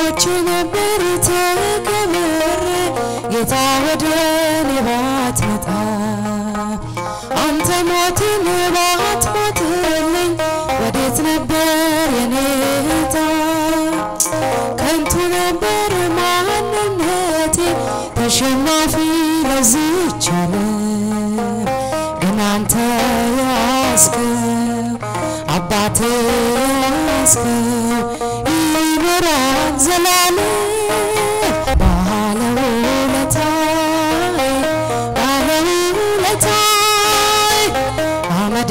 ሞቼ ነበር ተቀብሬ ጌታ ወደ እኔ ባትመጣ አንተ ሞትን ባትሞትልኝ ወዴት ነበር የኔ ዕጣ? ከንቱ ነበር ማንነቴ ተሸናፊ ለዚች ዓለም ግን አንተ ያስከው አባቴ ያስከው ይኖራል ዘላለም ባለውለታዬ ባለውለታዬ አመድ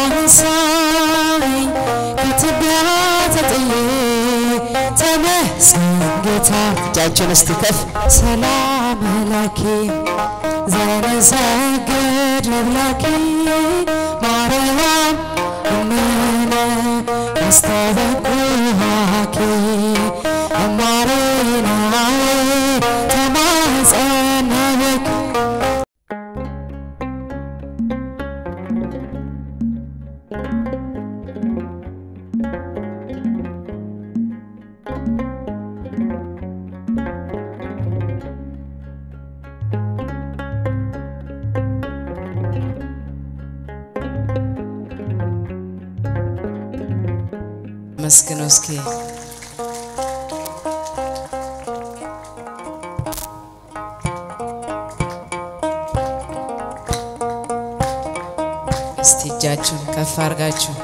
ያነሳኝ ከትቢያ ተጥዬ ተመስገን ጌታ እጃችን እስቲ ከፍ ሰላም መላኬ ዘነሰግድ ለብላኬ ማርያም እምነ አስተበኩሃኬ እማሬናዬ ተማጸነብክ መስግነው እስኪ እስቲ እጃችሁን ከፍ አድርጋችሁ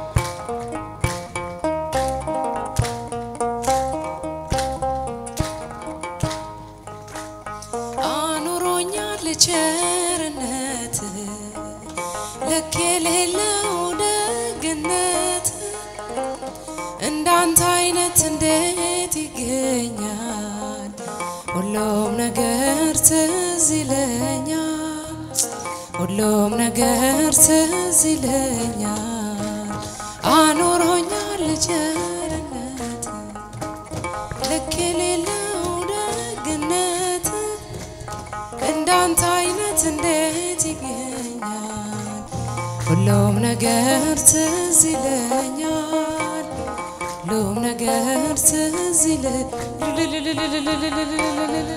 አኑሮኛል ቸርነት ልክ የሌለው ደግነት እንዳንተ አይነት እንዴት ይገኛል? ሁሉም ነገር ትዝ ይለኛል፣ ሁሉም ነገር ትዝ ይለኛል። አኑሮኛል ቸርነት ልክ የሌለው ደግነት እንዳንተ አይነት እንዴት ይገኛል? ሁሉም ነገር ትዝ ይለኛል፣ ሁሉም ነገር ትዝ ይለኛል።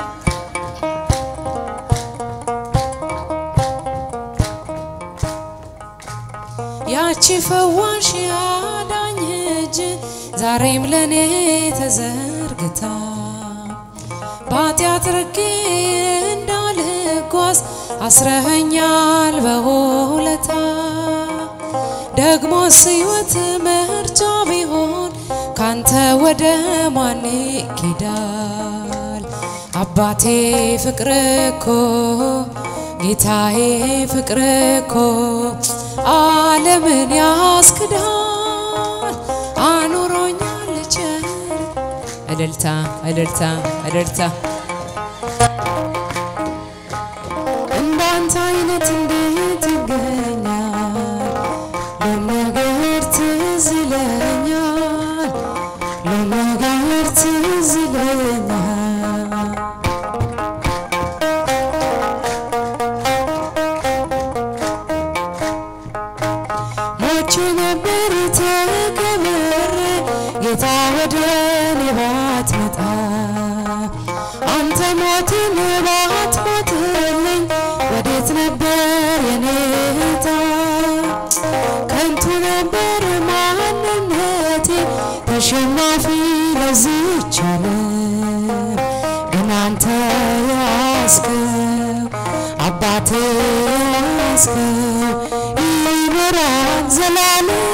ያቺ ፈዋሽ አዳኝ እጅ ዛሬም ለኔ ተዘርግታ በኃጢአት ርቄ እንዳልጓዝ አስረኸኛል በውለታ ደግሞስ ሕይወት ምርጫ ቢሆን ካንተ ወደ ማን ይኬዳል? አባቴ ፍቅር እኮ ጌታዬ ፍቅር እኮ ዓለምን ያስክዳል። አኑሮኛል ቸር እልልታ እልልታ እልልታ እንዳንተ አይነት እንዴት ይገኛል? ለነገር ትዝ ይለኛል፣ ለነገር ትዝ ይለኛል። ሞቼ ነበር ተቀብሬ ጌታ ወደ እኔ ባትመጣ አንተ ሞትን ባትሞትልኝ ወዴት ነበር የኔ ዕጣ? ከንቱ ነበር ማንነቴ ተሸናፊ ለዚች ዓለም ግን አንተ ያስከው አባቴ ያስከው ይኖራል ዘላለም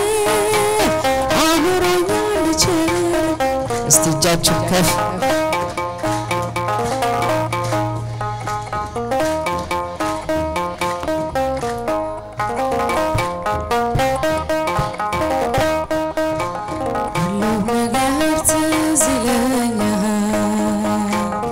አኑሮኛል ቸር እስቲ እጃችሁን ከፍ ሁሉም ነገር ትዝ ይለኛል።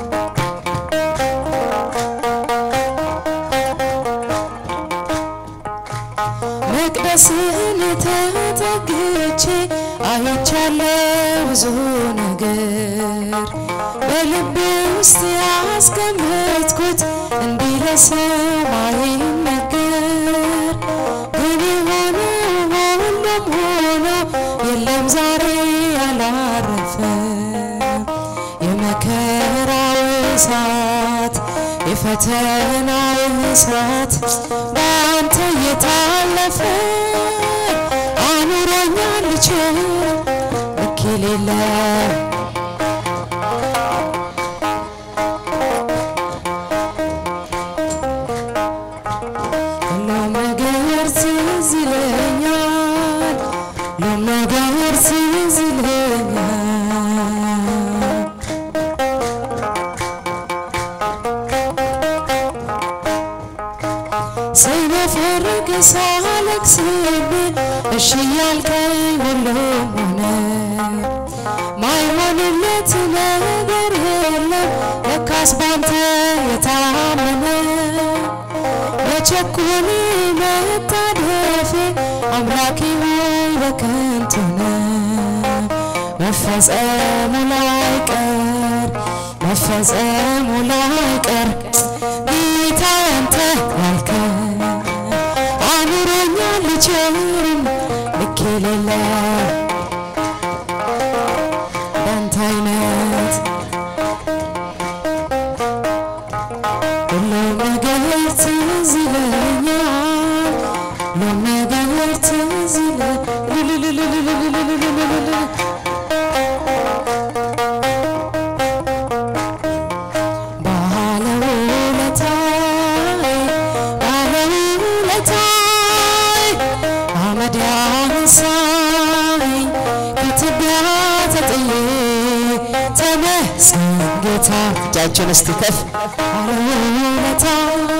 መቅደስህን ተጠግቼ አይቻለሁ ብዙ ነገር በልቤ ውስጥ ያስቀመጥኩት እንዲህ ለሰማይ ነገር ግን የሆነ ሁሉም ሆኖ የለም ዛሬ ያላረፈ የመከራው እሳት የፈተናው እሳት በአንተ እየታለፈ አኑሮኛል ችል ልክ የሌለው ሁሉም ነገር ትዝ ይለኛል ሁሉም ነገር ትዝ ይለኛል ስነፈርቅ ሳለቅስብ እሺ ያልከኝ ሁሉም ሆነ ማይሆንለት ነገር የለም ለካስ ባንተ የታመነ በቸኩል መታደፌ አምላኬ ሆይ በከንቱ ነው መፈጸሙ ላይቀር መፈጸሙ ላይቀር ጌታ አንተ ያልከው አኑሮኛል ቸርም ልክ የሌለ በአንተ አይነት ሁሉም ነገር ትዝ ይለኛል ሁሉም ነገር ትዝ ይለኛል ባለውለታዬ ባለውለታዬ አመድ ያነሳኝ ከትቢያ ተጥዬ ተመስገን ጌታ እጃችሁን እስቲ ከፍ ባለውለታዬ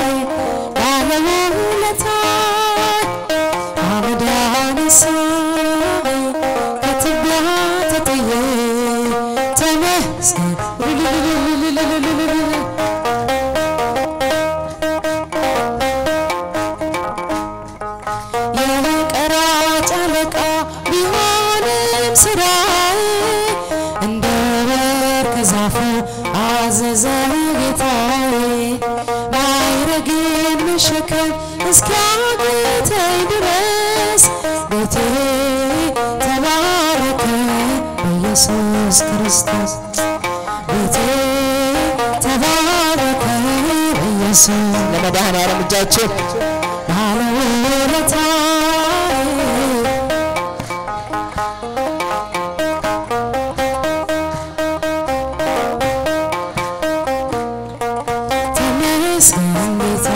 ባለውለታዬ አመድ ያነሳኝ ከትቢያ ተጥዬ ተመስገን የቀራጭ አለቃ ቢሆንም ስራዬ እንደ ወርቅ ዛፉ አዘዘ ጌታዬ ማይረግን መሸከም እስኪያቅተኝ ድረስ ቤቴ ተባረከ በኢየሱስ ክርስቶስ ቤቴ ተባረከ በኢየሱስ ለመድኃኔዓለም እጃችሁ ባለውለታዬ ተመስገን ጌታ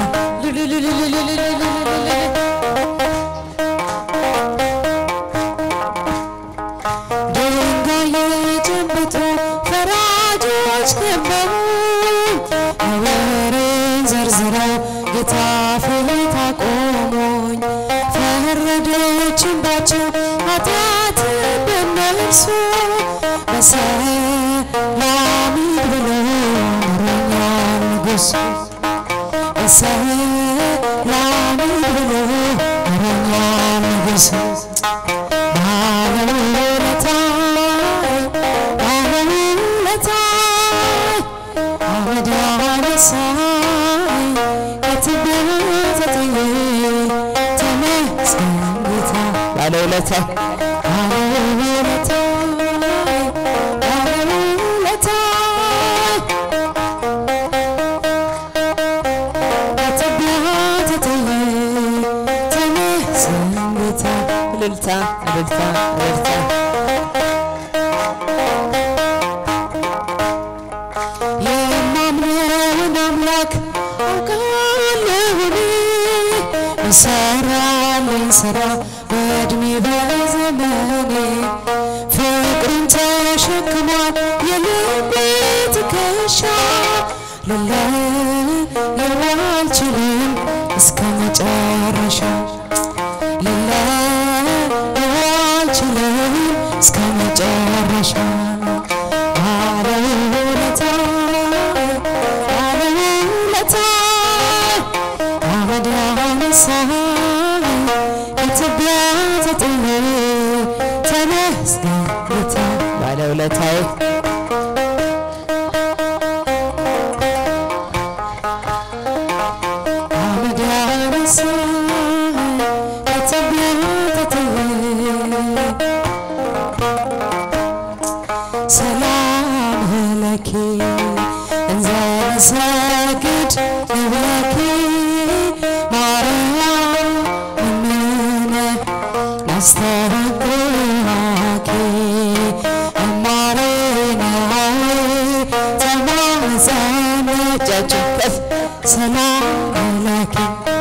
ድንጋይ የጨበጡ ፈራጆች ከበቡኝ ነውሬን ዘርዝረው ጌታ ፊት አቆሙኝ ፈረደችባቸው ኃጢአት በነርሱ በሰላም ሂድ ብሎ ምሮኛል ንጉሥ በሰላም ሂድ ብሎ ምሮኛል ንጉሥ ባለውለታዬ ባለውለታዬ አመድ ያነሳኝ ከትቢያ ተጥዬ ተመስገን ጌታ ባለውለታ ባለውለታዬ ባለውለታዬ ከትቢያ ተጥዬ ተመስገን ጌታ እልልታ እልልታ እልልታ የማምነውን አምላክ አውቃለሁኝ ይሰራልኝ ስራ በእድሜ በዘመኔ ፍቅሩን ተሸክሟል የልቤ ትከሻ ልለየው አልችልም እስከ መጨረሻ ልለየው አልችልም እስከ መጨረሻ ባለውለታዬ ባለውለታዬ አመድ ያነሳኝ ከትቢያ ተጥዬ ተመስገን ጌታ ባለውለታዬ አመድ ያነሳኝ ከትቢያ ተጥዬ ሰላም ለኪ እንዘንሰግድ ለኪ ማርያም እምነ ናስተረጉሃኪ እማሬነ ተማጸነ እጃችሁን ከፍ ሰላም ለኪ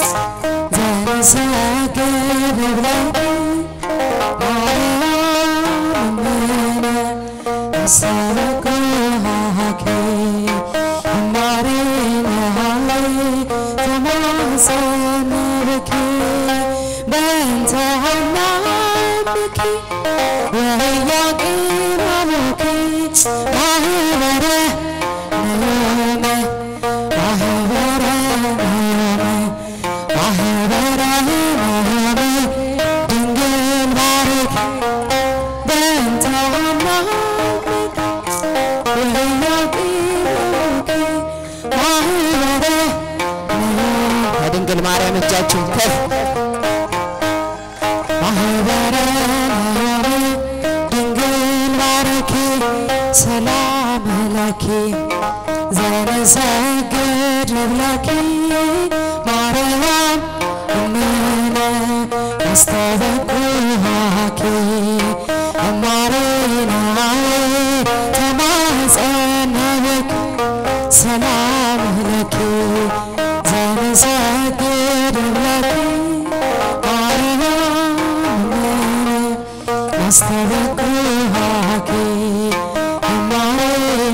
ዘንሰግድ ለኪ ማርያም እምነ ናስተረጉሃኪ እማሬነ ተማጸነ ብኪ በእንተ ሀናብኪ ወያቄም አቡኪ ማህበረ ነዮመ ማህበረ ነዮመ ማህበረ ነዮመ ድንግል ባርኪ በእንተ ሀናብኪ ወያቄም አቡኪ ማህበረ ነዮመ ከድንግል ማርያም እጃችሁን ከፍ ማህበረ ማርያም ድንግል ባረኪ ሰላም ለኪ ዘንሰግድ ለኪ ማርያም እምነ አስተበኩሃኪ እማሬና ተማጸነብክ ሰላም ለኪ ዘንሰግድ ለኪ አስተበኩሃኪ እማሬና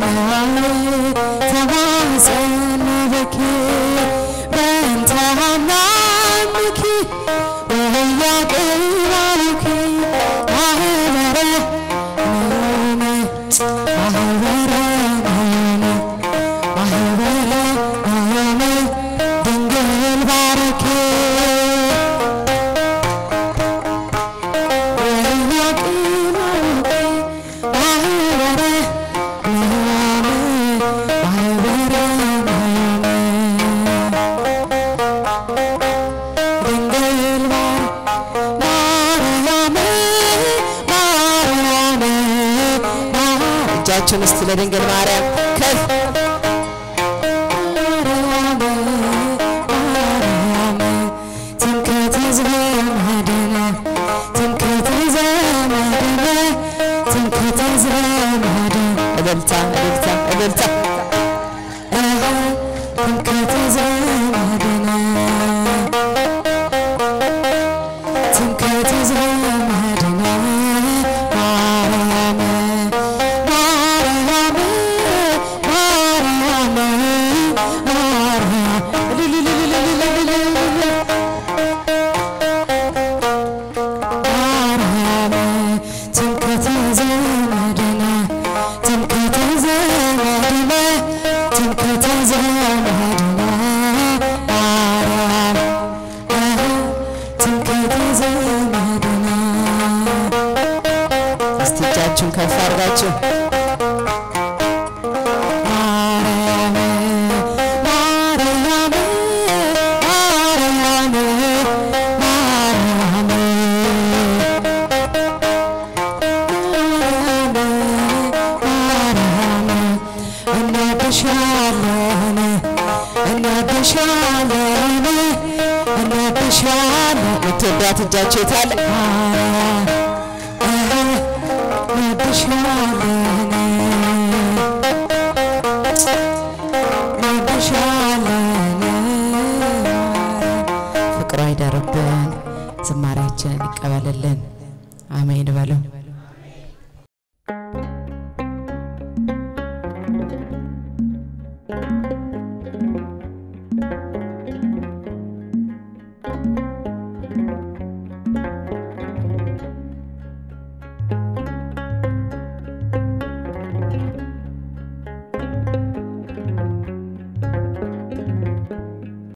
ተማጸነብኪ በእንተ ሀናምኪ ወያቄባልኪ ማህበረ ነዮመ ማህበረ ነዮመ ማህበረ ነዮመ ድንግል ባርኪ እጃችሁን እስቲ ለድንግል ማርያም ከፍ እልልታ እልልታ እልልታ እስቲ እጃችሁን ከፍ አድርጋችሁ እንወድሻለን እንወድሻለን እንወድሻለን የምትወዷት እጃችሁ የታለ? ፍቅሯ ይደርብን፣ ዝማሬያችንን ይቀበልልን። አሜን በለው።